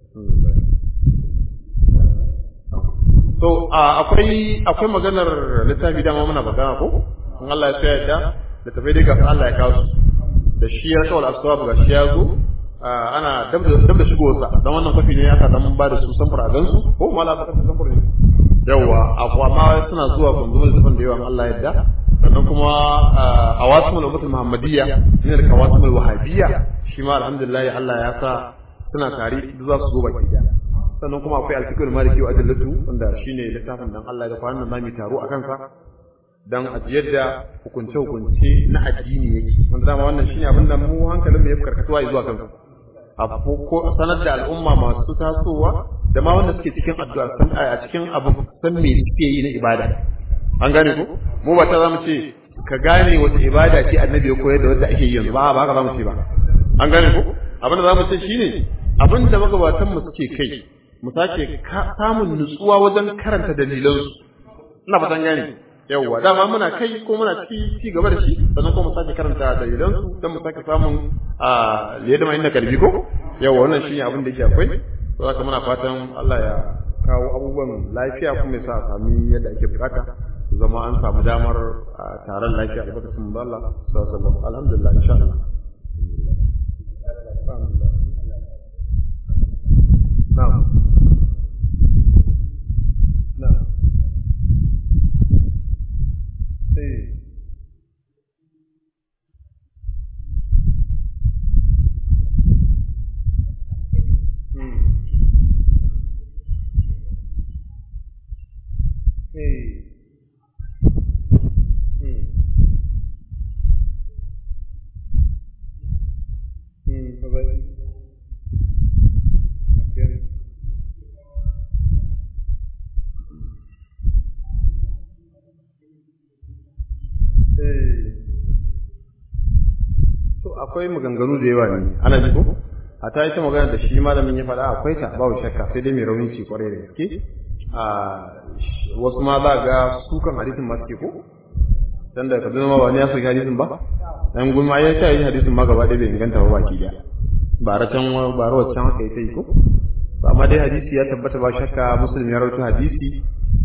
So akwai akwai maganar littafi dama muna magana ko? In Allah ya tsaya da da tafi dai ga Allah ya kawo su. Da shi ya kawal asbab ga shi ya zo ana dab da dab da shigo sa dan wannan kafi ne aka dan ba da su samfur a gansu ko mala ba ta samfur ne. Yawwa akwa ma suna zuwa kunzumar littafin da yawan Allah yadda sannan kuma a wasimul ummatul muhammadiyya ne da kawasimul wahabiyya shi ma alhamdulillah Allah ya sa suna tare duk za su zo baki daya sannan kuma akwai alfikul maliki wa adillatu wanda shine littafin dan Allah da kwanan nan zamu taro a kansa dan a yadda hukunce hukunce na addini yake wanda dama wannan shine abin da mu hankalin mu ya karkatuwa zuwa kansa abu ko sanar da al'umma masu tasowa da ma wanda suke cikin addu'a san a cikin abu san me suke yi na ibada an gane ko mu ba ta zamu ce ka gane wata ibada ce annabi ya koyar da wanda ake yi yanzu ba ba haka zamu ce ba an gane ko abin da zamu ce shine abin da magabatan mu suke kai mu sake samun nutsuwa wajen karanta dalilansu ina fatan gane yawwa dama muna kai ko muna ci ci gaba da shi sannan kuma mu sake karanta dalilansu don mu sake samun a liyada ma inda kalbi ko yawwa wannan shine abin da yake akwai to haka muna fatan Allah ya kawo abubuwan lafiya kuma ya sa a sami yadda ake bukata zama an samu damar taron lafiya da bakatun mu Allah sallallahu alaihi wasallam alhamdulillah insha Allah na'am na'am eh Hey. Hmm. Hmm, bye-bye. Okay. Hey. To akwai maganganu da yawa ne, ana ji ko? A ta ita magana da shi malamin ya faɗa akwai ta babu shakka sai dai mai rauni ce kwarai da gaske. wasu ma za ga sukan hadisin ma suke ko dan da kaduna ma wani ya soki hadisin ba dan gulma ya ta yi hadisin ma gaba ɗaya bai inganta ba baki daya ba ra can ba ra wancan haka ita yi ko amma dai hadisi ya tabbata ba shakka muslim ya rawaito hadisi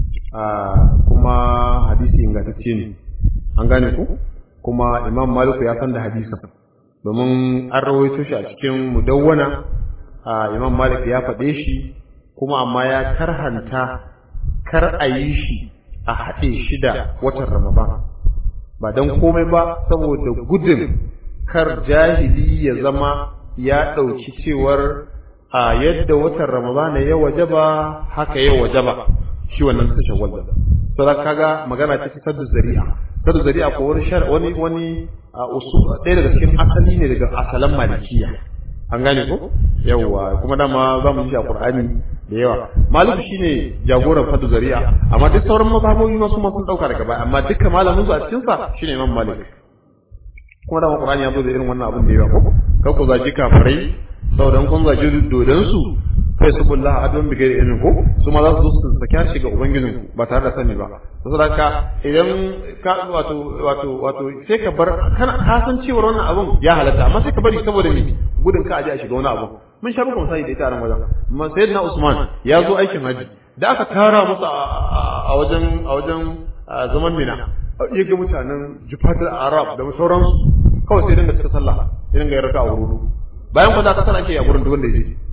kuma hadisi ingantacce ne an gane ku kuma imam maliku ya san da hadisin domin an rawaito shi a cikin mudawwana imam malik ya faɗe shi kuma amma ya karhanta kar a yi shi a haɗe shi da watan Ramadan ba don komai ba saboda gudun kar jahili ya zama ya ɗauki cewar a yadda watan Ramadan ya wajaba haka ya wajaba shi wannan su shawwal sai kaga magana ce ta saddu zari'a saddu zari'a ko wani wani wani usul ɗaya daga cikin asali ne daga asalan malikiya an gane ko yawwa kuma dama za mu ji a qur'ani da yawa malik shine jagoran fadu zari'a amma duk sauran mazhabobi ma su ma sun dauka daga baya amma dukkan malamin su a cikin sa shine imam malik kuma dama qur'ani ya zo da irin wannan abin da yawa ko kar ku zaji kafirai saboda kun zaji dodon su kai su bulla adon bi gairi ilmin ko su ma za su zo su saki harshe ga ubangijin ku ba tare da sani ba saboda ka idan ka wato wato wato sai ka bar kana ka san cewa wannan abun ya halatta amma sai ka bari saboda me gudun ka aje a shiga wani abu mun sha bugun sai da ita ran wajen amma sayyidina usman ya zo aikin haji da aka tara masa a wajen a wajen zaman mina ya ga mutanen jufatul arab da sauransu kawai sai dinga cika sallah ya dinga yarda a wurin bayan ko da ka sana ke a gurin duk wanda ya je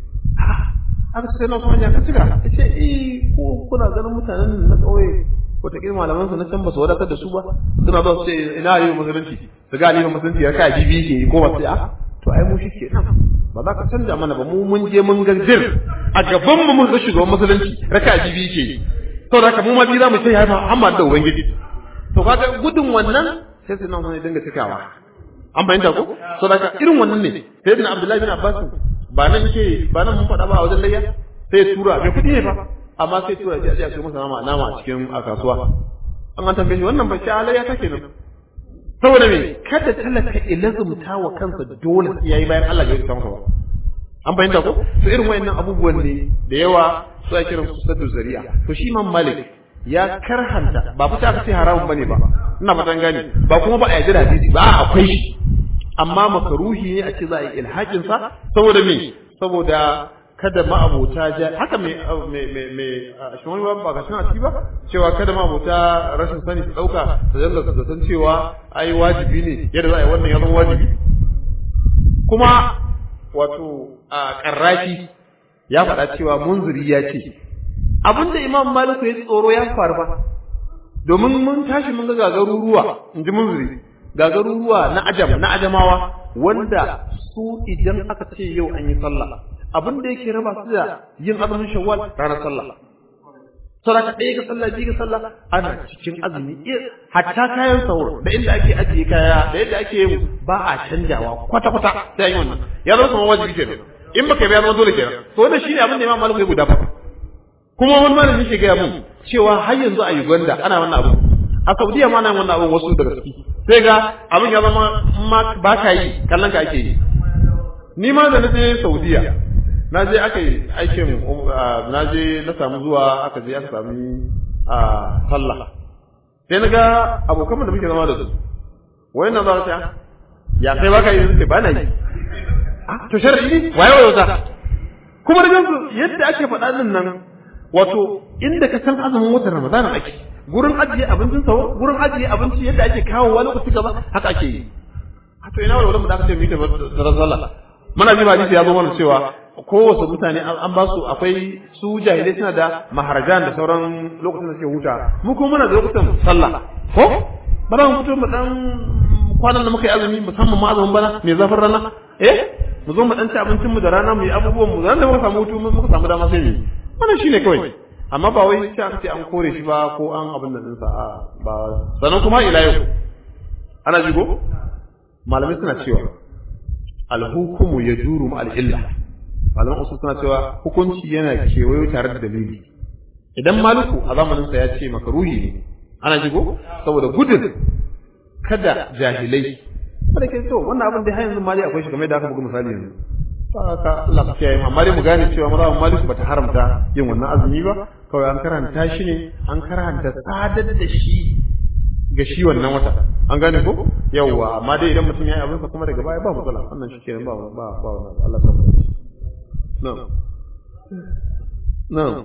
aka sai na kuma ya ka cika ya ce eh ko kuna ganin mutanen na kauye wataƙila malaman su na can ba su wadatar da su ba suna ba su ce ina yi musulunci su ga alimin musulunci ya kai bibi ke ko ba sai a to ai mu shike nan ba za ka canja mana ba mu mun je mun ganjir a gaban mu mun ga shugaban musulunci raka bibi ke to da haka mu ma bi za mu ce ya Muhammad da ubangiji to kaga gudun wannan sai sai nan sai dinga cikawa an bayyana ko to da irin wannan ne sai bin Abdullahi bin Abbas ba nan ke ba nan mun faɗa ba a wajen layya sai ya tura bai kuɗi ne ba amma sai tura ji a ce a kai masa nama nama a cikin a kasuwa an an tambaye shi wannan ba shi halayya take nan saboda me kada talaka ilazumta wa kansa dole sai yayi bayan Allah ya rubuta masa ba an bayyana ko to irin wayannan abubuwan ne da yawa su ake kiran su sadu zari'a to shi Imam Malik ya karhanta ba fita aka ce haramun bane ba ina fatan gane ba kuma ba a yaji da hadisi ba akwai shi amma makaruhi ne a ce za a yi ilhakin sa saboda me saboda kada ma'abota ja haka me me me me shi wani ba ka a ciki ba cewa kada ma'abota rashin sani su dauka su dalla su san cewa ai wajibi ne yadda za a yi wannan ya zama wajibi kuma wato a karrafi ya faɗa cewa munziri ya ce abinda imam maliku ya tsoro ya faru ba domin mun tashi mun ga gagaruruwa in ji munziri gagaruruwa na ajam na ajamawa wanda su idan aka ce yau an yi sallah abin da yake raba su da yin azumin shawwal ranar sallah sadaka ɗaya ga sallah biyu ga sallah ana cikin azumi hatta kayan sahur da inda ake ajiye kaya da yadda ake yin ba a canjawa kwata kwata sai yi wannan ya zama kamar wajibi kenan in baka biya zama dole kenan to wannan shine abin da Imam Malik ya guda fa kuma wani malami shi gaya mun cewa har yanzu a Uganda ana wannan abu a Saudiya ma ana yin wannan abu wasu daga ciki sai ga abin ya zama ma ba ka yi kallon ka ake yi ni ma da na je Saudiya na je aka yi aikin na je na samu zuwa aka je aka sami a sallah sai na ga abokan da muke zama da su wai na za ta ya kai baka yi sai ba na yi to sharadi waye waye wata kuma da gansu yadda ake faɗa din nan wato inda ka san azumin watan ramadana ake gurin ajiye abincin sawo gurin ajiye abinci yadda ake kawo wani lokaci gaba haka ake yi to ina wani mu da aka ce mu yi da sallah muna ji hadisi ya zo mana cewa kowace mutane an ba su akwai su jahilai suna da maharajan da sauran lokacin da suke huta mu kuma muna da lokutan sallah ko ba za mu fito mu dan kwanan da muka yi azumi musamman ma azumin bana mai zafin rana eh mu zo mu dan ci abincin mu da rana mu yi abubuwan mu zan da muka samu hutu muka samu dama sai mu wannan shine kawai amma ba wai sai aka ce an kore shi ba ko an abin nan ɗinsa a ba sannan kuma ila yau ana jigo malamai suna cewa alhukumu ya juru ma al'illa malaman usul suna cewa hukunci yana kewayo tare da dalili idan maluku a zamaninsa ya ce makaruhi ne ana jigo saboda gudun kada jahilai kada ke so wannan abin da har yanzu mali akwai shi kamar da aka buga misali yanzu ka Allah ka kiyaye amma dai mu gane cewa mazhabin maliku bata haramta yin wannan azumi ba kawai an karanta shi ne an karanta sadar da shi ga shi wannan wata an gane ko yawwa amma dai idan mutum ya yi abinsa kuma daga baya ba matsala wannan shi kenan ba ba ba wannan Allah ta mu na'am na'am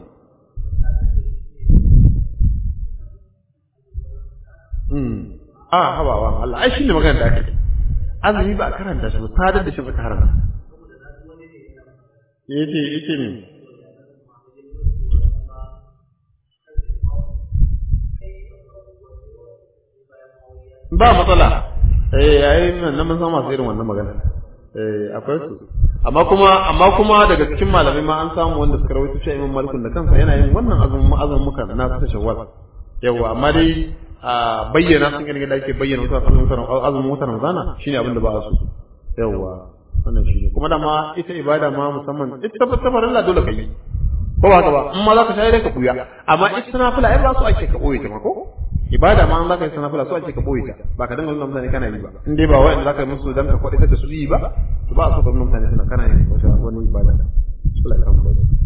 mm ah habawa Allah ai shine magana da ake azumi ba a karanta shi ba sadar da shi ba ta haramta yace yace ne ba matsala eh yayin nan mun san masu irin wannan magana eh akwai su amma kuma amma kuma daga cikin malamai ma an samu wanda suka rawaito cewa Imam Malik da kansa yana yin wannan azumin azumin muka na ta Shawwal yawa amma dai a bayyana sun gani da ake bayyana wasu azumin azumin watan Ramadana shine abin da ba su yawa wannan shine kuma da ma ita ibada ma musamman ita tabbatar Allah dole kai ko ba ka ba in ma za ka shayar ka kuya amma ita nafila ai ba su ake ka boye ta ma ko ibada ma an zaka yi sanafila so ake ka boye ta ba ka dinga nuna mutane kana yi ba in dai ba wa'anda zaka yi musu dan ka kwaɗe ta su yi ba to ba a so ka nuna mutane suna kana yi wani ibada Allah ya kama